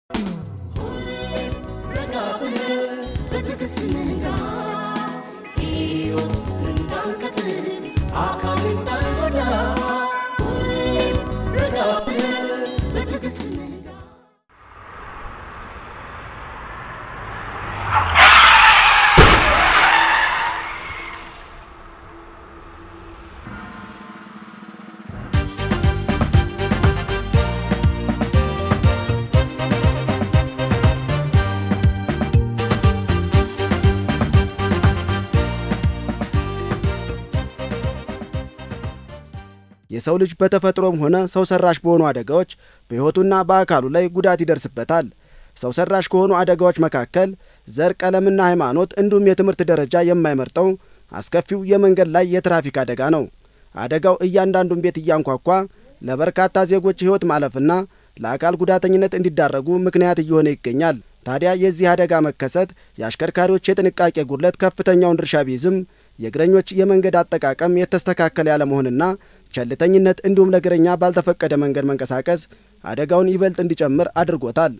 የሰው ልጅ በተፈጥሮም ሆነ ሰው ሰራሽ በሆኑ አደጋዎች በሕይወቱና በአካሉ ላይ ጉዳት ይደርስበታል። ሰው ሰራሽ ከሆኑ አደጋዎች መካከል ዘር፣ ቀለምና ሃይማኖት እንዲሁም የትምህርት ደረጃ የማይመርጠው አስከፊው የመንገድ ላይ የትራፊክ አደጋ ነው። አደጋው እያንዳንዱን ቤት እያንኳኳ ለበርካታ ዜጎች ሕይወት ማለፍና ለአካል ጉዳተኝነት እንዲዳረጉ ምክንያት እየሆነ ይገኛል። ታዲያ የዚህ አደጋ መከሰት የአሽከርካሪዎች የጥንቃቄ ጉድለት ከፍተኛውን ድርሻ ቢይዝም የእግረኞች የመንገድ አጠቃቀም የተስተካከለ ያለመሆንና ቸልተኝነት እንዲሁም ለእግረኛ ባልተፈቀደ መንገድ መንቀሳቀስ አደጋውን ይበልጥ እንዲጨምር አድርጎታል።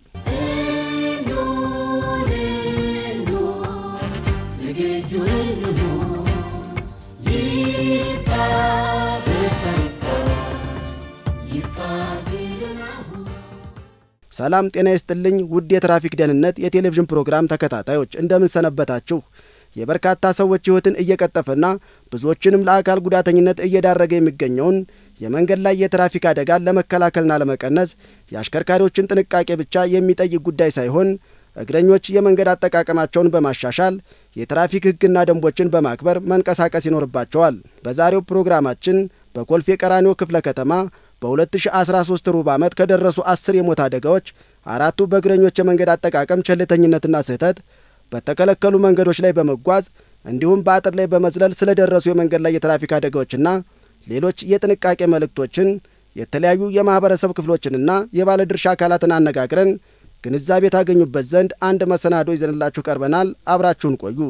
ሰላም ጤና ይስጥልኝ ውድ የትራፊክ ደህንነት የቴሌቪዥን ፕሮግራም ተከታታዮች እንደምን ሰነበታችሁ? የበርካታ ሰዎች ሕይወትን እየቀጠፈና ብዙዎችንም ለአካል ጉዳተኝነት እየዳረገ የሚገኘውን የመንገድ ላይ የትራፊክ አደጋን ለመከላከልና ለመቀነስ የአሽከርካሪዎችን ጥንቃቄ ብቻ የሚጠይቅ ጉዳይ ሳይሆን እግረኞች የመንገድ አጠቃቀማቸውን በማሻሻል የትራፊክ ሕግና ደንቦችን በማክበር መንቀሳቀስ ይኖርባቸዋል። በዛሬው ፕሮግራማችን በኮልፌ ቀራኒዮ ክፍለ ከተማ በ2013 ሩብ ዓመት ከደረሱ አስር የሞት አደጋዎች አራቱ በእግረኞች የመንገድ አጠቃቀም ቸልተኝነትና ስህተት በተከለከሉ መንገዶች ላይ በመጓዝ እንዲሁም በአጥር ላይ በመዝለል ስለደረሱ የመንገድ ላይ የትራፊክ አደጋዎችና ሌሎች የጥንቃቄ መልእክቶችን የተለያዩ የማኅበረሰብ ክፍሎችንና የባለድርሻ አካላትን አነጋግረን ግንዛቤ ታገኙበት ዘንድ አንድ መሰናዶ ይዘንላችሁ ቀርበናል። አብራችሁን ቆዩ።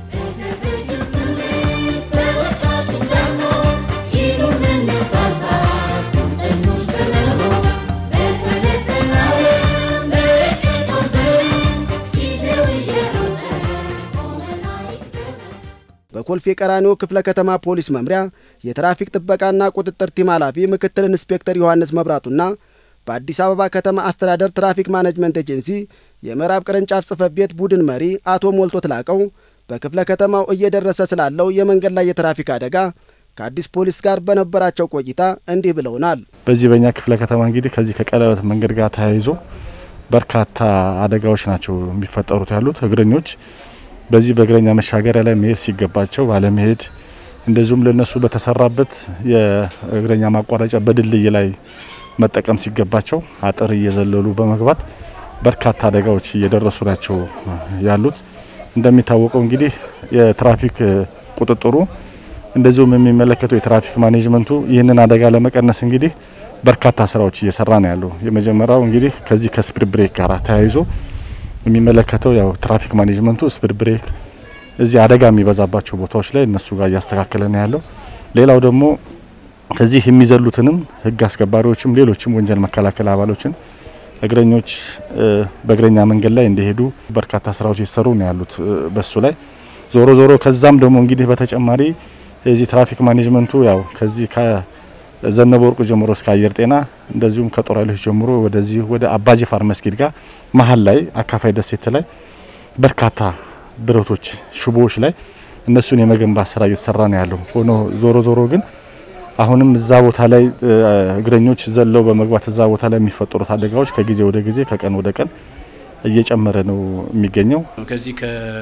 በኮልፌ ቀራኒዮ ክፍለ ከተማ ፖሊስ መምሪያ የትራፊክ ጥበቃና ቁጥጥር ቲም ኃላፊ ምክትል ኢንስፔክተር ዮሐንስ መብራቱና በአዲስ አበባ ከተማ አስተዳደር ትራፊክ ማኔጅመንት ኤጀንሲ የምዕራብ ቅርንጫፍ ጽሕፈት ቤት ቡድን መሪ አቶ ሞልቶ ትላቀው በክፍለ ከተማው እየደረሰ ስላለው የመንገድ ላይ የትራፊክ አደጋ ከአዲስ ፖሊስ ጋር በነበራቸው ቆይታ እንዲህ ብለውናል። በዚህ በእኛ ክፍለ ከተማ እንግዲህ ከዚህ ከቀለበት መንገድ ጋር ተያይዞ በርካታ አደጋዎች ናቸው የሚፈጠሩት ያሉት እግረኞች በዚህ በእግረኛ መሻገሪያ ላይ መሄድ ሲገባቸው ባለመሄድ እንደዚሁም ለነሱ በተሰራበት የእግረኛ ማቋረጫ በድልድይ ላይ መጠቀም ሲገባቸው አጥር እየዘለሉ በመግባት በርካታ አደጋዎች እየደረሱ ናቸው ያሉት። እንደሚታወቀው እንግዲህ የትራፊክ ቁጥጥሩ እንደዚሁም የሚመለከተው የትራፊክ ማኔጅመንቱ ይህንን አደጋ ለመቀነስ እንግዲህ በርካታ ስራዎች እየሰራ ነው ያለው። የመጀመሪያው እንግዲህ ከዚህ ከስፒድ ብሬክ ጋር ተያይዞ የሚመለከተው ያው ትራፊክ ማኔጅመንቱ ስፒድ ብሬክ እዚህ አደጋ የሚበዛባቸው ቦታዎች ላይ እነሱ ጋር እያስተካከለ ነው ያለው። ሌላው ደግሞ ከዚህ የሚዘሉትንም ሕግ አስከባሪዎችም ሌሎችም ወንጀል መከላከል አባሎችን እግረኞች በእግረኛ መንገድ ላይ እንዲሄዱ በርካታ ስራዎች እየተሰሩ ነው ያሉት በሱ ላይ ዞሮ ዞሮ ከዛም ደግሞ እንግዲህ በተጨማሪ የዚህ ትራፊክ ማኔጅመንቱ ያው ከዚህ ዘነበ ወርቁ ጀምሮ እስከ አየር ጤና እንደዚሁም ከጦር ኃይሎች ጀምሮ ወደዚህ ወደ አባጅፋር መስጊድ ጋር መሀል ላይ አካፋይ ደሴት ላይ በርካታ ብረቶች፣ ሽቦዎች ላይ እነሱን የመገንባት ስራ እየተሰራ ነው ያለው። ሆኖ ዞሮ ዞሮ ግን አሁንም እዛ ቦታ ላይ እግረኞች ዘለው በመግባት እዛ ቦታ ላይ የሚፈጠሩት አደጋዎች ከጊዜ ወደ ጊዜ ከቀን ወደ ቀን እየጨመረ ነው የሚገኘው። ከዚህ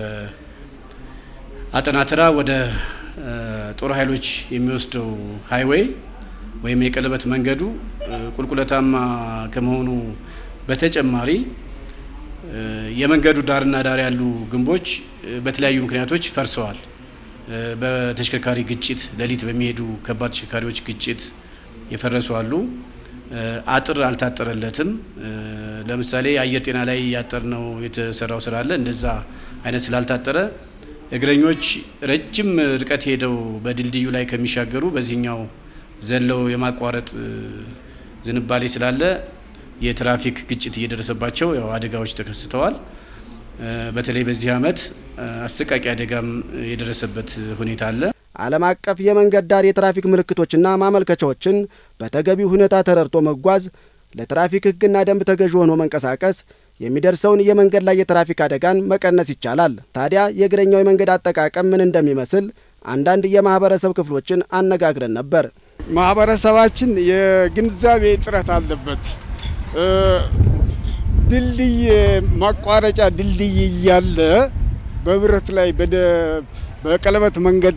ከአጠናትራ ወደ ጦር ኃይሎች የሚወስደው ሃይዌይ ወይም የቀለበት መንገዱ ቁልቁለታማ ከመሆኑ በተጨማሪ የመንገዱ ዳርና ዳር ያሉ ግንቦች በተለያዩ ምክንያቶች ፈርሰዋል። በተሽከርካሪ ግጭት፣ ሌሊት በሚሄዱ ከባድ ተሽከርካሪዎች ግጭት የፈረሱ አሉ። አጥር አልታጠረለትም። ለምሳሌ አየር ጤና ላይ ያጠር ነው የተሰራው ስራ አለ። እንደዛ አይነት ስላልታጠረ እግረኞች ረጅም ርቀት ሄደው በድልድዩ ላይ ከሚሻገሩ በዚህኛው ዘለው የማቋረጥ ዝንባሌ ስላለ የትራፊክ ግጭት እየደረሰባቸው ያው አደጋዎች ተከስተዋል። በተለይ በዚህ ዓመት አሰቃቂ አደጋም የደረሰበት ሁኔታ አለ። ዓለም አቀፍ የመንገድ ዳር የትራፊክ ምልክቶችና ማመልከቻዎችን በተገቢው ሁኔታ ተረድቶ መጓዝ፣ ለትራፊክ ሕግና ደንብ ተገዥ ሆኖ መንቀሳቀስ የሚደርሰውን የመንገድ ላይ የትራፊክ አደጋን መቀነስ ይቻላል። ታዲያ የእግረኛው የመንገድ አጠቃቀም ምን እንደሚመስል አንዳንድ የማህበረሰብ ክፍሎችን አነጋግረን ነበር። ማህበረሰባችን የግንዛቤ እጥረት አለበት። ድልድይ ማቋረጫ ድልድይ እያለ በብረት ላይ በቀለበት መንገድ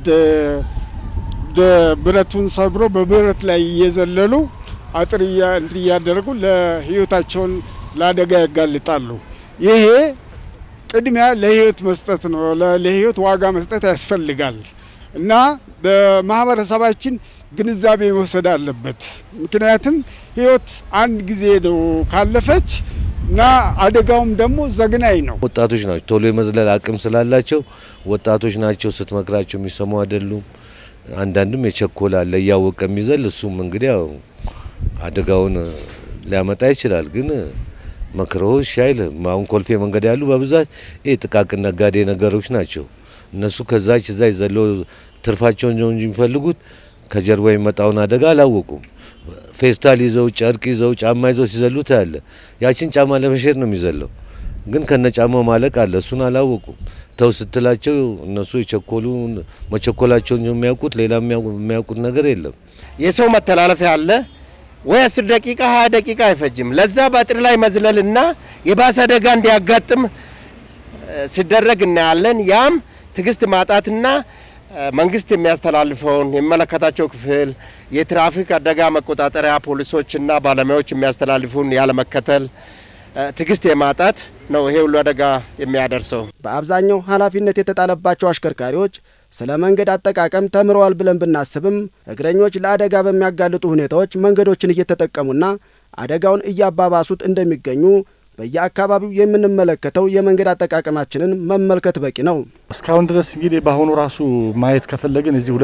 ብረቱን ሰብሮ በብረት ላይ እየዘለሉ አጥር እንትን እያደረጉ ለህይወታቸውን ለአደጋ ያጋልጣሉ። ይሄ ቅድሚያ ለህይወት መስጠት ነው። ለህይወት ዋጋ መስጠት ያስፈልጋል እና በማህበረሰባችን ግንዛቤ መውሰድ አለበት። ምክንያቱም ህይወት አንድ ጊዜ ነው ካለፈች እና አደጋውም ደግሞ ዘግናኝ ነው። ወጣቶች ናቸው፣ ቶሎ የመዝለል አቅም ስላላቸው ወጣቶች ናቸው። ስትመክራቸው የሚሰሙ አይደሉም። አንዳንድም የቸኮል አለ እያወቀ የሚዘል እሱም እንግዲህ ያው አደጋውን ሊያመጣ ይችላል። ግን መክረው እሺ አይልም። አሁን ኮልፌ መንገድ ያሉ በብዛት ይህ ጥቃቅን ነጋዴ ነገሮች ናቸው። እነሱ ከዛች እዛ ይዘለው ትርፋቸውን ነው እንጂ የሚፈልጉት ከጀርባ የሚመጣውን አደጋ አላወቁም። ፌስታል ይዘው ጨርቅ ይዘው ጫማ ይዘው ሲዘሉ ታያለ። ያችን ጫማ ለመሸጥ ነው የሚዘለው፣ ግን ከነ ጫማው ማለቅ አለ። እሱን አላወቁም። ተው ስትላቸው እነሱ የቸኮሉ መቸኮላቸውን የሚያውቁት ሌላ የሚያውቁት ነገር የለም። የሰው መተላለፊያ አለ ወይ አስር ደቂቃ ሀያ ደቂቃ አይፈጅም። ለዛ በአጥር ላይ መዝለልና የባሰ አደጋ እንዲያጋጥም ሲደረግ እናያለን። ያም ትዕግስት ማጣትና መንግስት የሚያስተላልፈውን የሚመለከታቸው ክፍል የትራፊክ አደጋ መቆጣጠሪያ ፖሊሶችና ባለሙያዎች የሚያስተላልፉን ያለመከተል ትዕግስት የማጣት ነው ይሄ ሁሉ አደጋ የሚያደርሰው። በአብዛኛው ኃላፊነት የተጣለባቸው አሽከርካሪዎች ስለ መንገድ አጠቃቀም ተምረዋል ብለን ብናስብም እግረኞች ለአደጋ በሚያጋልጡ ሁኔታዎች መንገዶችን እየተጠቀሙና አደጋውን እያባባሱት እንደሚገኙ በየአካባቢው የምንመለከተው የመንገድ አጠቃቀማችንን መመልከት በቂ ነው። እስካሁን ድረስ እንግዲህ በአሁኑ ራሱ ማየት ከፈለግን እዚህ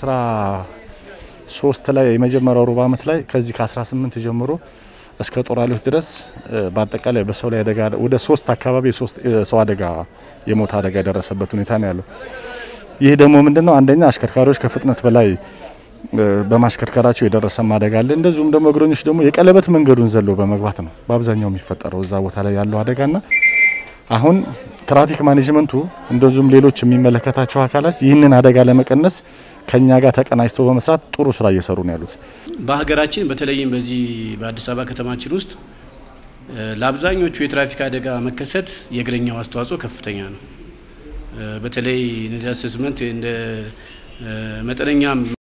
2013 ላይ የመጀመሪያው ሩብ ዓመት ላይ ከዚህ ከ18 ጀምሮ እስከ ጦራሌዎች ድረስ በአጠቃላይ በሰው ላይ አደጋ ወደ ሶስት አካባቢ የሰው አደጋ የሞት አደጋ የደረሰበት ሁኔታ ነው ያለው። ይህ ደግሞ ምንድነው? አንደኛ አሽከርካሪዎች ከፍጥነት በላይ በማሽከርከራቸው የደረሰ አደጋ አለ። እንደዚሁም ደግሞ እግረኞች ደግሞ የቀለበት መንገዱን ዘሎ በመግባት ነው በአብዛኛው የሚፈጠረው እዛ ቦታ ላይ ያለው አደጋና አሁን ትራፊክ ማኔጅመንቱ እንደዚሁም ሌሎች የሚመለከታቸው አካላት ይህንን አደጋ ለመቀነስ ከኛ ጋር ተቀናጅተው በመስራት ጥሩ ስራ እየሰሩ ነው ያሉት። በሀገራችን በተለይም በዚህ በአዲስ አበባ ከተማችን ውስጥ ለአብዛኞቹ የትራፊክ አደጋ መከሰት የእግረኛው አስተዋጽኦ ከፍተኛ ነው። በተለይ እንደ አሰስመንት እንደ መጠነኛ